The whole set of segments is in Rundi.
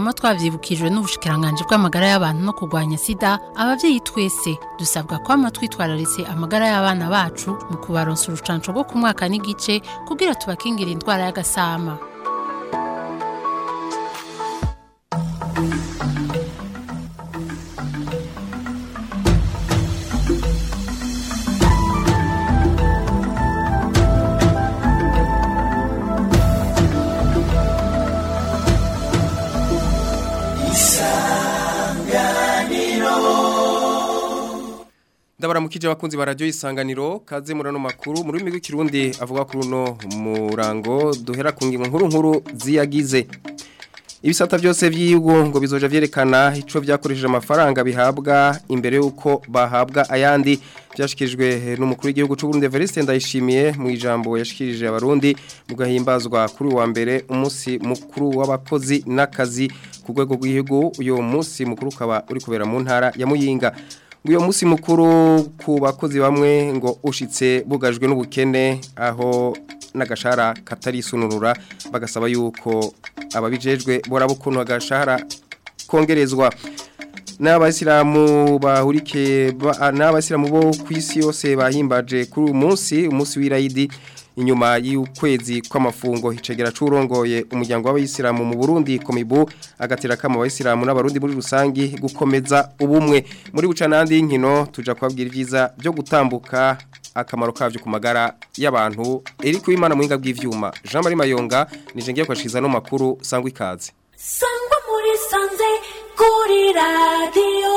twama twavyibukijwe n'ubushikiranganji bw'amagara y'abantu no kurwanya sida abavyeyi twese dusabwa kwama twitwararitse amagara y'abana bacu mu kubaronsa urucanco rwo ku mwaka n'igice kugira tubakingira indwara y'agasama ndabaramukije abakunzi ba radio isanganiro kaze murano makuru muri rurimi rw'ikirundi avuga kuri uno murango duhera ku ngingo nkuru nkuru ziyagize ibisata byose by'igihugu ngo bizoja vyerekana ico vyakoresheje amafaranga bihabwa imbere yuko bahabwa ayandi byashikirijwe n'umukuru w'igihugu cy'u Burundi Evariste Ndayishimiye mu ijambo yashikirije abarundi mu gahimbazwa kuri wa mbere umunsi mukuru w'abakozi n'akazi ku rwego rw'igihugu uyo munsi mukuru ukaba uri kubera mu ntara ya Muyinga uyu munsi mukuru ku bakozi bamwe ngo ushitse bugajwe n'ubukene aho n'agashahara katarisunurura bagasaba yuko ababijejwe boraba ukuntu agashahara kongerezwa n'abasilamu bahurike n'abasilamu bo ku isi yose bahimbaje kuri uyu munsi umunsi w'irayidi inyuma y'ukwezi kw'amafungo hicegera curongoye umuryango w'abayisilamu mu Burundi komibu agatera kama abayisilamu n'abarundi muri rusangi gukomeza ubumwe muri buca nandi nkino tuja kubabwira ivyiza byo gutambuka akamaro kavyo ku magara y'abantu eri kuimana muhinga bw'ivyuma Jean Marie Mayonga nije ngiye kwashiza no makuru sangwa ikaze sangwa muri sanze kuri radio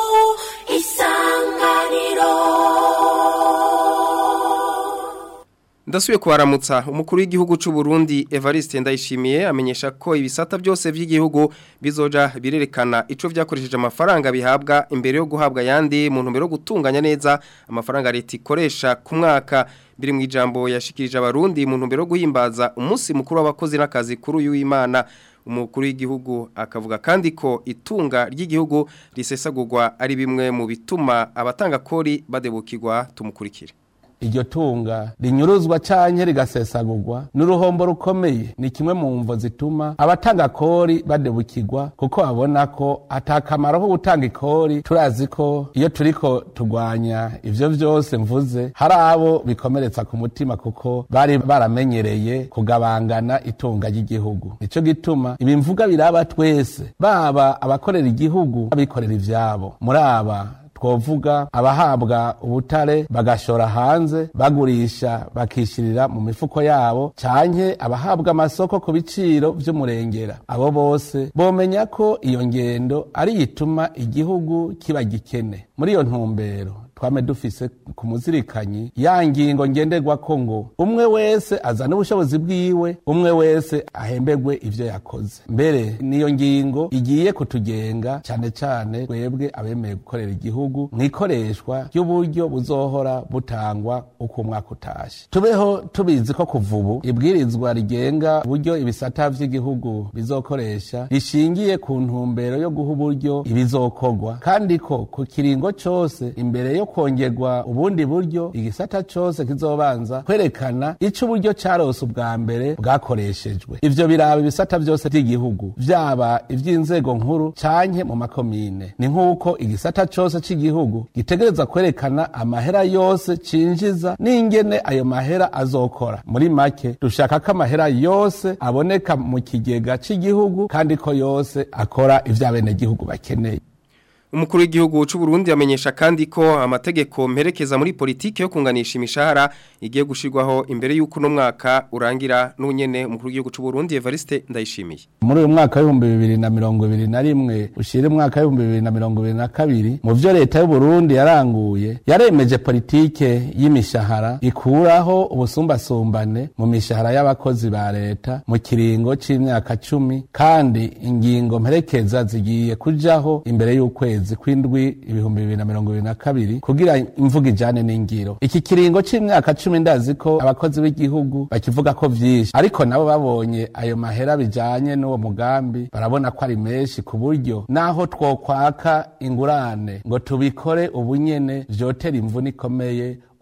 isanganiro Ndasuye kubaramutsa umukuru w'igihugu cy'u Burundi Evariste Ndayishimiye amenyesha ko ibisata byose by'igihugu bizoja birerekana ico vyakoresheje amafaranga bihabwa imbere yo guhabwa yandi mu ntumbero yo gutunganya neza amafaranga leta ikoresha ku mwaka biri mu ijambo yashikirije abarundi mu ntumbero yo guhimbaza umunsi mukuru w'abakozi n'akazi kuri uyu w'Imana umukuru w'igihugu akavuga kandi ko itunga ry'igihugu risesagurwa ari bimwe mu bituma abatanga kori badebukirwa tumukurikire iryo tunga rinyuruzwa canke rigasesagurwa n'uruhombo rukomeye ni kimwe mu mvo zituma abatanga kori badebukirwa kuko babona ko atakamaro ko gutanga ikori turazi ko iyo turiko tugwanya ivyo vyose mvuze hari abo bikomeretsa ku mutima kuko bari baramenyereye kugabangana itunga ry'igihugu nico gituma ibi mvuga biraba twese baba abakorera igihugu abikorera ivyabo muri aba twovuga abahabwa ubutare bagashora hanze bagurisha bakishirira mu mifuko yabo canke abahabwa amasoko ku biciro vy'umurengera abo bose bomenya ko iyo ngendo ari yituma igihugu kiba gikene muri iyo ntumbero twame dufise ku muzirikanyi ya ngingo ngenderwako ngo umwe wese azana ubushobozi bwiwe umwe wese ahembegwe ivyo yakoze mbere niyo ngingo igiye kutugenga cane cane twebwe abemeye gukorera igihugu mwikoreshwa ry'uburyo buzohora butangwa uko umwaka utashe tubeho tubizi ko kuva ubu ibwirizwa rigenga uburyo ibisata vy'igihugu bizokoresha rishingiye ku ntumbero yo guha uburyo ibizokorwa kandi ko ku kiringo cose imbere yo kongerwa ubundi buryo igisata cose kizobanza kwerekana ico uburyo carose ubwa mbere bwakoreshejwe ivyo biraba ibisata vyose vy'igihugu vyaba ivy'inzego nkuru canke mu makomine ni nk'uko igisata cose c'igihugu gitegereza kwerekana amahera yose cinjiza n'ingene ayo mahera azokora muri make dushaka ko amahera yose aboneka mu kigega c'igihugu kandi ko yose akora ivyo abenegihugu bakeneye Umukuru w'igihugu cy'u Burundi amenyesha kandi ko amategeko mperekeza muri politiki yo kunganisha imishahara igiye gushirwaho imbere y'uko no mwaka urangira n'unyene umukuru w'igihugu cy'u Burundi Evariste Ndayishimiye. muri uyu mwaka w'ibihumbi bibiri na mirongo ibiri na rimwe ushira umwaka w'ibihumbi bibiri na mirongo ibiri na kabiri mu vyo leta y'u Burundi yaranguye yaremeje politike y'imishahara ikuraho ubusumbasumbane mu mishahara y'abakozi ba leta mu kiringo c'imyaka cumi kandi ingingo mperekeza zigiye kujaho imbere y'ukwezi kw'indwi ibihumbi bibiri na mirongo ibiri na kabiri kugira imvuga ijane n'ingiro iki kiringo c'imyaka cumi ndazi ko abakozi b'igihugu bakivuga ko vyinshi ariko nabo babonye ayo mahera bijanye n'uwo mugambi barabona ko ari menshi ku buryo naho twokwaka ingurane ngo tubikore ubunyene vyotera imvune ikomeye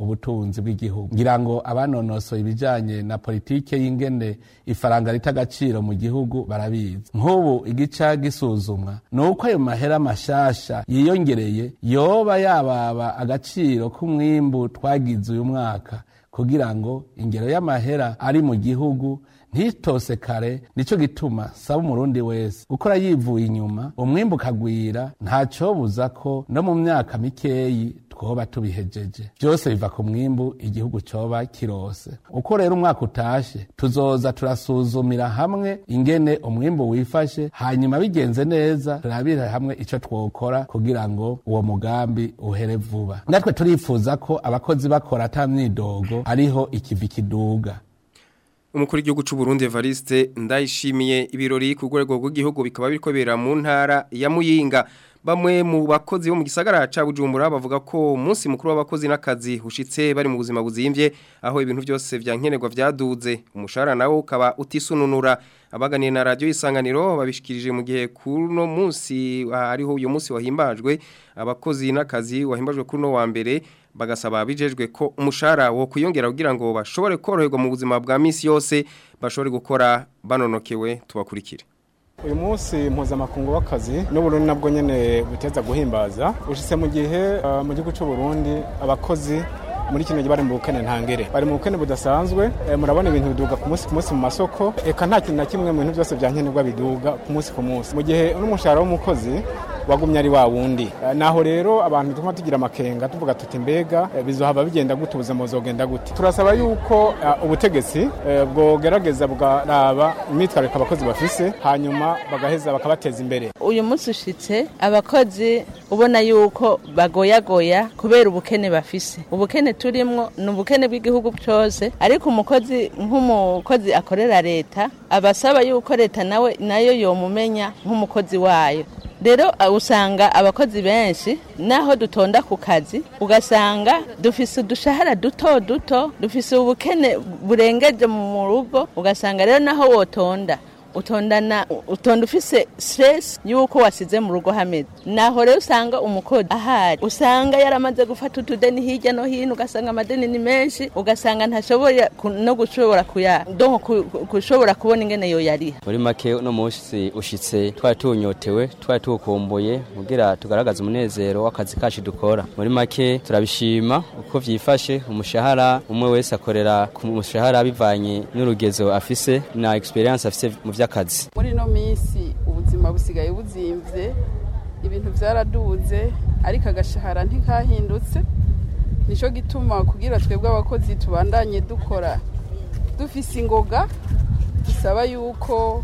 ubutunzi bw'igihugu ngira ngo abanonosoye ibijanye na politike y'ingene ifaranga rita agaciro mu gihugu barabizi nk'ubu igica gisuzumwa ni uko ayo mahera mashasha yiyongereye yoba yababa agaciro k'umwimbu twagize uyu mwaka kugira ngo ingero y'amahera ari mu gihugu ntitose kare nico gituma saba umurundi wese gukora yivuye inyuma umwimbu ukagwira ntacobuza ko no mu myaka mikeyi twoba tubihejeje byose biva ku mwimbu igihugu coba kirose uko rero umwaka utashe tuzoza turasuzumira hamwe ingene umwimbu wifashe hanyuma bigenze neza turabire hamwe ico twokora kugira ngo uwo mugambi uhere vuba natwe turifuza ko abakozi bakora ata myidogo ariho ikivi kiduga umukuru w'igihugu cy'u Burundi Evariste ndayishimiye ibirori ku rwego rw'igihugu bikaba biriko bera mu ntara ya Muyinga bamwe mu bakozi bo mu gisagara ca Bujumbura bavuga ko umunsi mukuru w'abakozi n'akazi ushitse bari mu buzima buzimvye aho ibintu byose vyankenerwa vyaduze umushahara nawo ukaba utisununura abaganiye na radio isanganiro babishikirije mu gihe kuno munsi ariho uyu munsi wahimbajwe abakozi n'akazi wahimbajwe kuno wa mbere bagasaba bijejwe ko umushahara wo kuyongera kugira ngo bashobore koroherwa mu buzima bwa misi yose bashobore gukora banonokewe tubakurikire uyu munsi mpuzamakungu w'akazi n'uburundi nabwo nyine buteza guhimbaza ushitse mu gihe uh, mu gihugu cy'u Burundi abakozi muri kino gihe bari mu bukene ntangere bari mu bukene budasanzwe e, murabona ibintu biduga ku munsi ku munsi mu masoko eka nta kintu na kimwe mu bintu byose byankenerwa biduga ku munsi ku munsi mu gihe n'umushahara w'umukozi wagumye ari wa wundi e, naho rero abantu tuma tugira amakenga tuvuga tuti mbega e, bizohava bigenda gute ubuzima buzogenda gute turasaba yuko uh, ubutegetsi e, bwogerageza bwaraba imyitwariko abakozi bafise hanyuma bagaheza bakabateza imbere uyu munsi ushitse abakozi ubona yuko bagoyagoya kubera ubukene bafise ubukene turimwo ni ubukene bw'igihugu cyose ariko umukozi nk'umukozi akorera leta abasaba yuko leta nawe nayo yomumenya nk'umukozi wayo rero usanga abakozi benshi naho dutonda ku kazi ugasanga dufise udushahara duto duto dufise ubukene burengeje mu rugo ugasanga rero naho wotonda utondana utonda ufise stress yuko wasize mu rugo hameze naho rero usanga umukozi ahari usanga yaramaze gufata utudeni hirya no hino ugasanga amadeni ni menshi ugasanga ntashobora no gushobora kuya donc kushobora kubona ingene yo yariha muri make uno munsi ushitse twari tunyotewe twari tukumbuye kugira tugaragaze umunezero w'akazi kacu dukora muri make turabishima uko vyifashe umushahara umwe wese akorera ku mushahara bivanye n'urugezo afise na experience afise mu vy'akazi muri ino minsi ubuzima busigaye buzimvye ibintu vyaraduze ariko agashahara ntikahindutse nico gituma kugira twebwe abakozi tubandanye dukora dufise ingoga dusaba yuko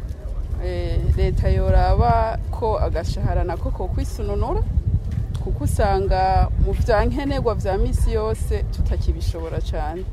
leta yoraba ko agashahara nako ko kwisununura kuko usanga mu vya nkenerwa vya misi yose tutakibishobora cyane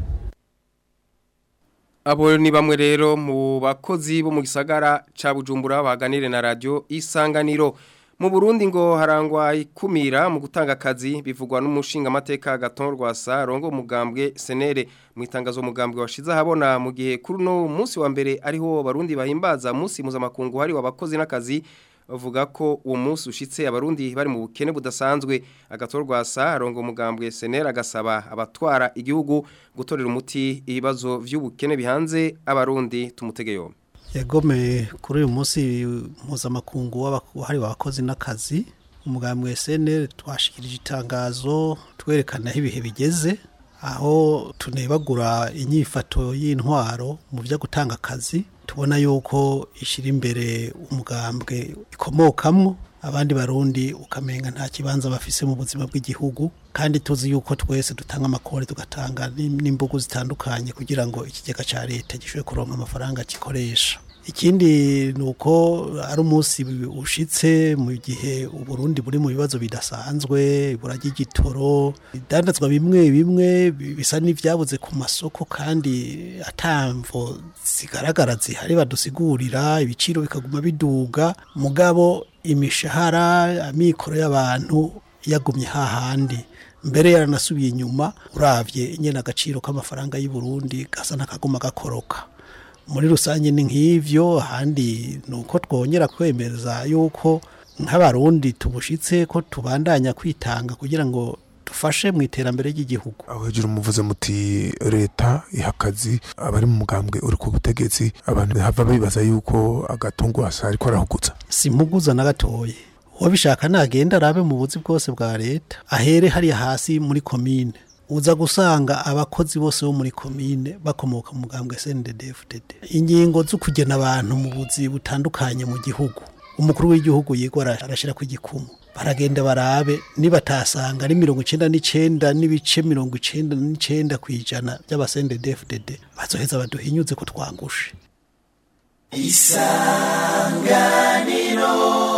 Abo ni bamwe rero mu bakozi bo mu gisagara ca Bujumbura baganire na radio Isanganiro. Mu Burundi ngo harangwa ikumira mu gutanga akazi bivugwa n'umushinga amateka Gaton Rwasa rongo umugambwe Senere mu itangazo umugambwe washize habona mu gihe kuri no munsi wa mbere ariho barundi bahimbaza munsi mpuzamakungu hari wabakozi n'akazi bavuga ko uwo munsi ushitse abarundi bari mu bukene budasanzwe agatorwa sa arongo umugambwe senera agasaba abatwara igihugu gutorera umuti ibibazo vy'ubukene bihanze abarundi tumutege yombi yagomeye kuri uyu munsi mpuzamakungu w'abahari abakozi n'akazi umugambwe senera twashikirije itangazo twerekana aho ibihe bigeze aho tunebagura inyifato y'intwaro mu byo gutanga akazi tubona yuko ishyira imbere umugambwe ikomokamwo abandi barundi ukamenga nta kibanza bafise mu buzima bw'igihugu kandi tuzi yuko twese dutanga amakore tugatanga n'imbugu zitandukanye kugira ngo ikigega cya leta gishobore kuronka amafaranga gikoresha ikindi ni uko ari umunsi ushitse mu gihe uburundi buri mu bibazo bidasanzwe burajya igitoro idandazwa bimwe bimwe bisa n'ibyabuze ku masoko kandi atamvo zigaragara zihari badusigurira ibiciro bikaguma biduga mugabo imishahara amikoro y'abantu yagumye hahandi mbere yaranasubiye inyuma urabye nyine agaciro k'amafaranga y'u Burundi gasa n'akaguma gakoroka muri rusange ni nk'ivyo ahandi ni uko twongera kwemeza yuko nk'abarundi tubushitse ko tubandanya kwitanga kugira ngo badufashe mu iterambere ry'igihugu aho hejuru muvuze muti leta iha akazi abari mu mugambwe uri ku butegetsi abantu hava bibaza yuko agatungo hasi ariko arahuguza simpuguza na gatoye uwabishaka nagenda arabe mu buzi bwose bwa leta ahere hariya hasi muri komine uza gusanga abakozi bose bo muri komine bakomoka mu mugambwe SNDD-FDD ingingo zo kugena abantu mu buzi butandukanye mu gihugu umukuru w'igihugu yigwa arashira ku gikumu baragenda barabe nibatasanga ari mirongo icenda n'icenda n'ibice mirongo icenda n'icenda kw'ijana by'abasendedefdd bazoheza baduhinyuze ko twangushe isanganiro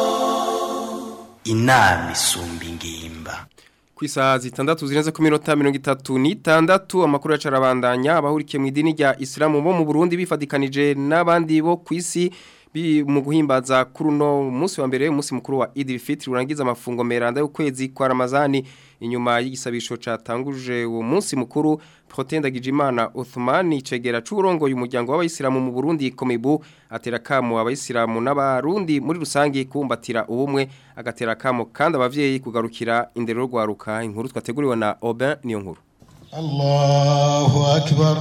inama isumba ingimba ku isaha zitandatu zirenze ku minota mirongo itatu n'itandatu amakuru yacu arabandanya abahurikiye mu idini rya isilamu bo mu burundi bifatikanije n'abandi bo ku isi mu guhimbaza kuri uno munsi wa mbere umunsi mukuru wa idil fitri urangiza amafungo meranda y'ukwezi kwa ramazani inyuma y'igisabisho catanguje uwo munsi mukuru Protein Dagijimana Uthmani cegera c'urongoye umuryango w'abayisilamu mu Burundi Komibu atera kamo abayisilamu n'abarundi muri rusangi kumbatira ubumwe agatera kamo kandi abavyeyi kugarukira indero rwaruka inkuru twateguriwe na Aubin niyo nkuru Allahu akbar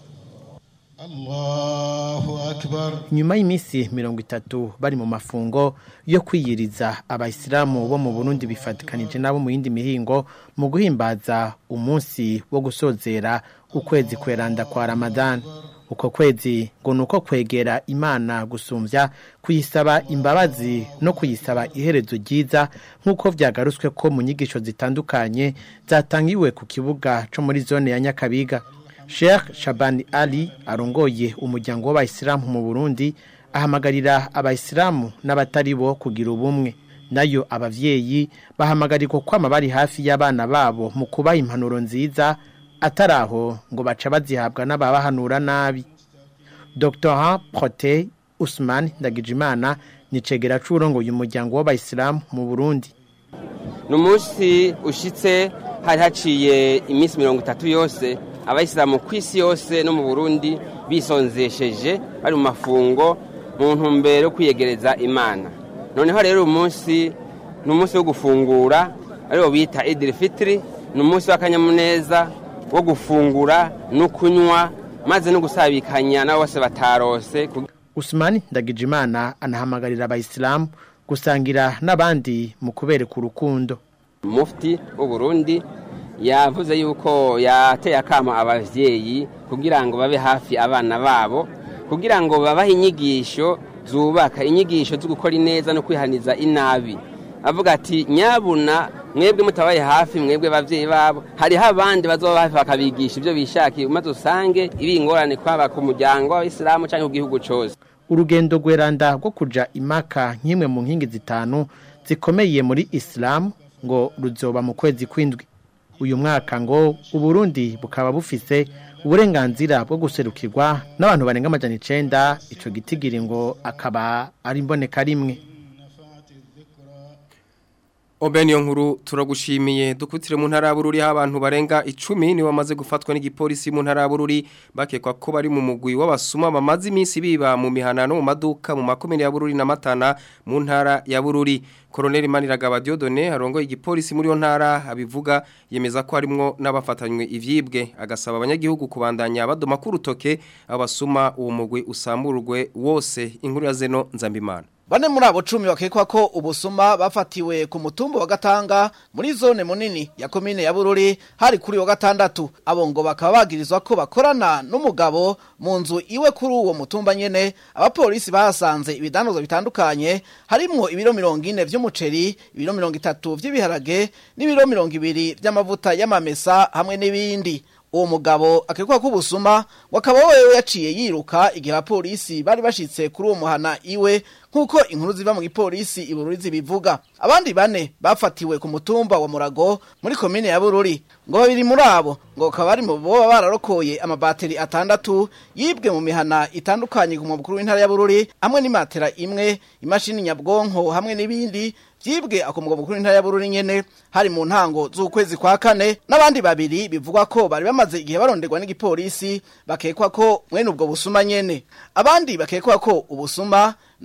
Allahu akbar nyuma y'iminsi mirongo itatu bari mu mafungo yo kwiyiriza abayisilamu bo mu Burundi bifatikanije nabo mu yindi mihingo mu guhimbaza umunsi wo gusozera ukwezi kweranda kwa Ramadan uko kwezi ngo nuko kwegera Imana gusumvya kuyisaba imbabazi no kuyisaba iherezo ryiza nkuko vyagarutswe ko mu nyigisho zitandukanye zatangiwe ku kibuga co muri zone ya Nyakabiga Sheikh Shabani Ali arongoye umuryango w'abayisilamu mu Burundi ahamagarira abayisilamu n'abatari bo kugira ubumwe nayo abavyeyi bahamagarirwa kwama bari hafi y'abana babo mu kubaha impanuro nziza ataraho ngo baca bazihabwa n'ababahanura nabi Dr. Prote Usman Ndagijimana ni cegera c'urongoye umuryango w'abayisilamu mu Burundi Numunsi ushitse hari haciye iminsi mirongo itatu yose abayisilamu ku isi yose no mu burundi bisonzesheje bari mu mafungo mu ntumbero yo kwiyegereza imana noneho rero uyu munsi ni umunsi wo gufungura ariwo bita idiri fitiri ni umunsi w'akanyamuneza wo gufungura no kunywa maze no gusabikanya n'abo bose batarose Usman Ndagijimana anahamagarira abayisilamu gusangira n'abandi mu kubereka urukundo mufti w'uburundi yavuze yuko yateye akama abavyeyi kugira ngo babe hafi abana babo kugira ngo babahe inyigisho zubaka inyigisho zo gukora ineza no kwihaniza inabi avuga ati nyabuna mwebwe mutabaye hafi mwebwe bavyeyi babo hariho abandi bazoba hafi bakabigisha ibyo bishakiye maze usange ibingorane kwaba ku muryango w'abisilamu cyangwa ku gihugu cyose urugendo rweranda rwo kuja imaka nk'imwe mu nkingi zitanu zikomeye muri isilamu ngo ruzoba mu kwezi kw'indwi uyu mwaka ngo uburundi bukaba bufise uburenganzira bwo guserukirwa n'abantu barenga amajana icenda ico gitigiri ngo akaba ari imboneka rimwe Obeni yo nkuru turagushimiye dukutire mu ntara y'abururi abantu barenga 10 ni bamaze gufatwa n'igipolisi mu ntara y'abururi bakekwa ko bari mu mugwi w'abasuma bamaze iminsi biba mu mihana no mu maduka mu makomine y'abururi na matana mu ntara y'abururi Colonel Maniragaba Diodone arongo igipolisi muri yo ntara abivuga yemeza ko harimwo n'abafatanywe ivyibwe agasaba abanyagihugu kubandanya badoma ku rutoke abasuma uwo mugwi usamburwe wose inkuru ya zeno nzambimana Bane muri abo cumi bakekwa ko ubusuma bafatiwe ku mutumba wa gatanga muri zone munini ya komine ya Bururi hari kuri wa gatandatu abo ngo bakaba bagirizwa ko bakorana n'umugabo mu nzu iwe kuri uwo mutumba nyene abapolisi bahasanze ibidanozwa bitandukanye harimwo ibiro mirongo ine vy'umuceri ibiro mirongo itatu vy'ibiharage n'ibiro mirongo ibiri vy'amavuta y'amamesa hamwe n'ibindi uwo mugabo akekwa ko ubusuma wakaba wewe yaciye yiruka igihe abapolisi bari bashitse kuri uwo muhana iwe nk'uko inkuru ziva mu gipolisi ibururi zibivuga abandi bane bafatiwe ku mutumba wa murago muri komine ya bururi ngo babiri muri abo ngo bakaba bari mu boba bararokoye amabateri atandatu yibwe mu mihana itandukanye ku mukuru w'intara ya bururi hamwe n'imatera imwe imashini nyabwonko hamwe n'ibindi vyibwe akomuga mukuru w'intara ya bururi nyene hari mu ntango z'ukwezi kwa kane n'abandi babiri bivugwa ko bari bamaze igihe baronderwa n'igipolisi bakekwa ko mwene ubwo busuma nyene abandi bakekwa ko ubusuma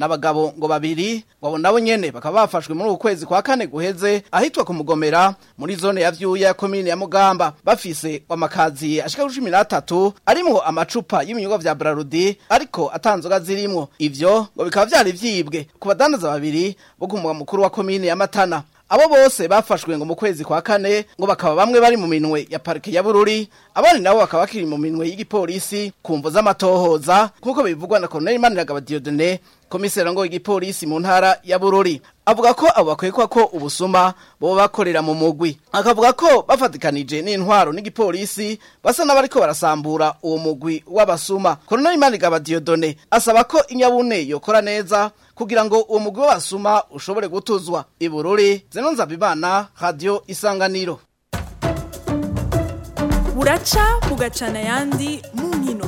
n'abagabo ngo babiri ngo nabo nyene bakaba bafashwe muri uku kwezi kwa kane guheze ahitwa ku mugomera muri zone ya vyuya ya komine ya mugamba bafise amakazi ashika kuri cumi n'atatu arimwo amacupa y'ibinyobwa vya brarudi ariko atanzoga zirimwo ivyo ngo bikaba vyari vyibwe ku badandaza babiri bo ku mugwa mukuru wa komine ya matana abo bose bafashwe ngo mu kwezi kwa kane ngo bakaba bamwe bari mu minwe ya parike ya bururi abandi nabo bakaba bakiri mu minwe y'igipolisi ku mvo z'amatohoza nk'uko bivugwa na koloneli maniragaba diodone komisera ngo igipolisi mu ntara ya bururi avuga ko abo bakwekwa ko ubusuma boba bakorera mu mugwi akavuga ko bafatikanije n'intwaro n'igipolisi basa n'abariko barasambura uwo mugwi w'abasuma koloneli maniragaba diodone asaba ko inyabune yokora neza kugira ngo uwo mugwi w'abasuma ushobore gutuzwa ibururi zeno nzabibana radio isanganiro buraca bugacana ayandi mu nkino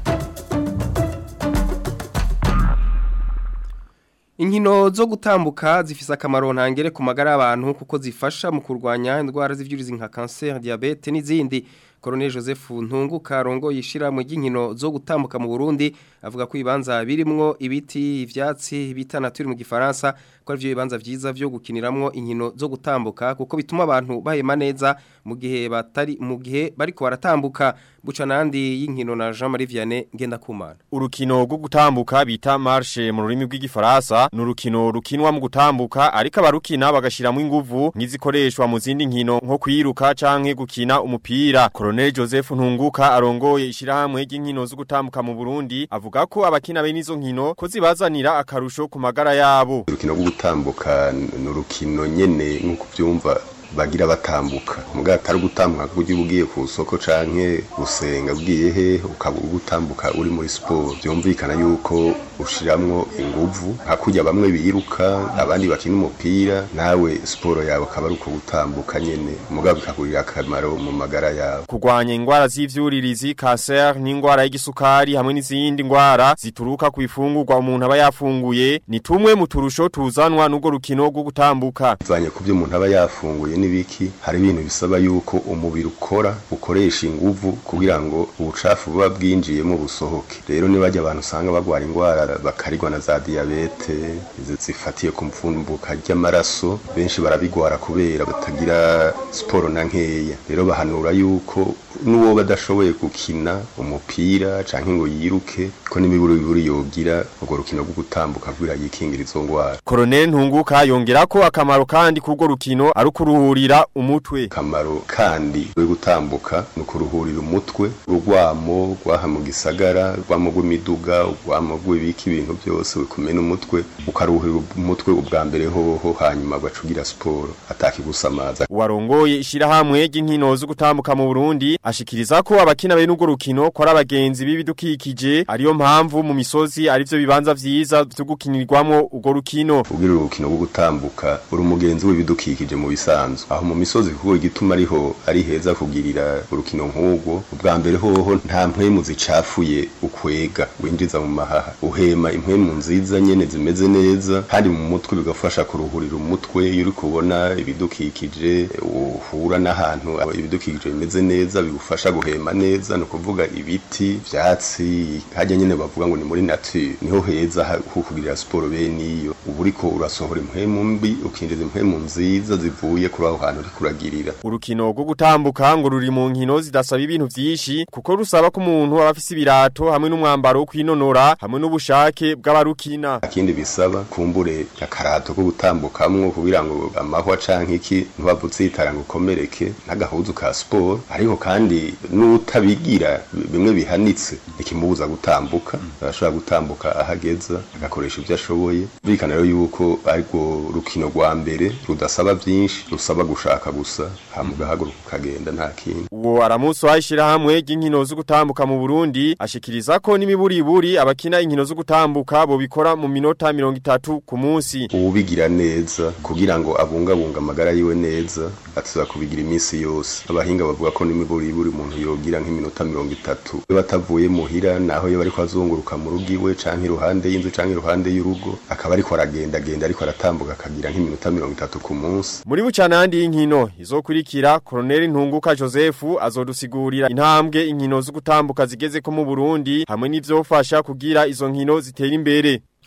Inkino zo gutambuka zifise akamaro ntangere ku magara y'abantu kuko zifasha mu kurwanya indwara z'ivyurizi nka cancer, diabete n'izindi. Colonel Joseph Ntunguka rongo yishira mu ginkino zo gutambuka mu Burundi avuga ko ibanza birimwo ibiti ivyatsi bitana turi mu gifaransa ko ari byo bibanza vyiza vyo gukiniramwo inkino zo gutambuka kuko bituma abantu bahema neza mu gihe batari mu gihe bariko baratambuka buca nandi y'inkino na Jean Marie Vianney ngenda kumana Urukino rwo gutambuka bita marche mu rurimi rw'igifaransa ni urukino rukinwa mu gutambuka ariko abarukina bagashiramo inguvu nk'izikoreshwa mu zindi nkino nko kwiruka canke gukina umupira Colonel Joseph Ntunguka arongoye ishirahamwe ry'inkino zo gutambuka mu Burundi avuga ko abakina bene izo nkino ko zibazanira akarusho ku magara yabo urukino rwo gutambuka ni urukino nyene nk'uko byumva bagira batambuka muga atari gutambuka kuko ugiye ugiye ku soko canke gusenga ugiye he ukaba gutambuka uri muri siporo byumvikana yuko ushiramwo inguvu hakurya bamwe biruka abandi bakina umupira nawe siporo yawe akaba ari uko gutambuka nyene muga bikagurira akamaro mu magara yawe kurwanya ingwara z'ivyuririzi cancer n'ingwara y'igisukari hamwe n'izindi ngwara zituruka ku ifungurwa umuntu aba yafunguye ni tumwe mu turusho tuzanwa n'ubwo rukino rwo gutambuka bivanye ku byo umuntu aba yafunguye n'ibiki hari ibintu bisaba yuko umubiri ukora ukoresha inguvu kugira ngo ubucafu buba bwinjiyemo busohoke rero nibajya abantu usanga bagwara indwara bakarigwa na za diyabete zifatiye ku mfumbuka ry'amaraso benshi barabigwara kubera batagira siporo na nkeya rero bahanura yuko n'uwo badashoboye gukina umupira canke ngo yiruke ko n'imiburo biburi yogira urwo rukino rwo gutambuka kugira yikingira izo ngwara Colonel Ntunguka yongera ko akamaro kandi kurwo rukino ari kuruhurira umutwe kamaro kandi rwo gutambuka no kuruhurira umutwe urwamo rwaha mu gisagara rwamo rw'imiduga urwamo rw'ibiki ibintu byose bikumena umutwe ukaruhurira umutwe ubwa mbere hoho hanyuma ugacugira siporo atakigusamaza warongoye ishirahamwe ry'inkino zo gutambuka mu Burundi ashikiriza ko abakina bene urwo rukino ko ari abagenzi b'ibidukikije ariyo mpamvu mu misozi arivyo bibanza vyiza byo gukinirwamo urwo rukino ubwira urukino rwo gutambuka uri umugenzi w'ibidukikije mu bisanzwe aho mu misozi kuko igituma ariho ari heza kugirira urukino nk'urwo ubwa mbere hoho nta mpwemu zicafuye ukwega winjiza mu mahaha uhema impwemu nziza nyene zimeze neza kandi mu mutwe bigafasha kuruhurira umutwe iyo uri kubona ibidukikije uhura n'ahantu ibidukikije bimeze neza bigufasha guhema neza no kuvuga ibiti vyatsi hajya nyene bavuga ngo ni muri nature niho heza ho kugirira siporo bene iyo ubu uriko urasohora impwemu mbi ukinjiza impwemu nziza zivuye kuri aho hantu uriko uragirira urukino rwo gutambuka ngo ruri mu nkino zidasaba ibintu vyinshi kuko rusaba ko umuntu aba afise ibirato hamwe n'umwambaro wo kwinonora hamwe n'ubushake bw'abarukina akindi bisaba kumbure akarato ko gutambukamwo kugira ngo amahwa canke iki ntubavutse yitara ngo ukomereke n'agahuzu ka siporo ariko kandi n'utabigira bimwe bihanitse ikimubuza gutambuka arashobora gutambuka ahageza agakoresha ibyo ashoboye birikana rero yuko ariko rukino rwa mbere rudasaba byinshi rusaba gushaka gusa hama ugahaguruka ukagenda nta kindi uwo aramusi wahishirahamwe ry'inkino zo gutambuka mu Burundi ashikiriza ko n'imiburiburi abakina inkino zo gutambuka bo bikora mu minota mirongo itatu ku munsi ubigira neza kugira ngo abungabunga amagara yiwe neza atuza kubigira iminsi yose abahinga bavuga ko n'imiburiburi umuntu yogira nk'iminota mirongo itatu iyo batavuye muhira naho iyo bariko azunguruka mu rugo iwe canke iruhande y'inzu canke iruhande y'urugo akaba ariko aragenda genda ariko aratambuka akagira nk'iminota mirongo itatu ku munsi muri bucanandi y'inkino izokurikira Colonel Ntunguka Joseph azodusigurira intambwe inkino zo gutambuka zigeze ko mu Burundi hamwe n'ivyofasha kugira izo nkino zitera imbere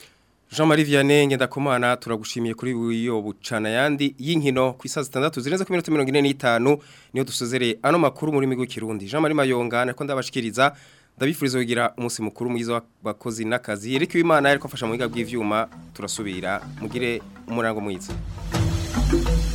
Jean-Marie Vianney ngendakumana turagushimiye kuri iyo bucana yandi y'inkino ku isaha zitandatu zirenze ku minota 45 niyo dusozereye ano makuru muri migo kirundi Jean-Marie Mayonga nako ndabashikiriza ndabifuriza kugira umunsi mukuru mwiza w'abakozi n'akazi Eric Wimana ariko afasha mu biga bw'ivyuma turasubira mugire umurango mwiza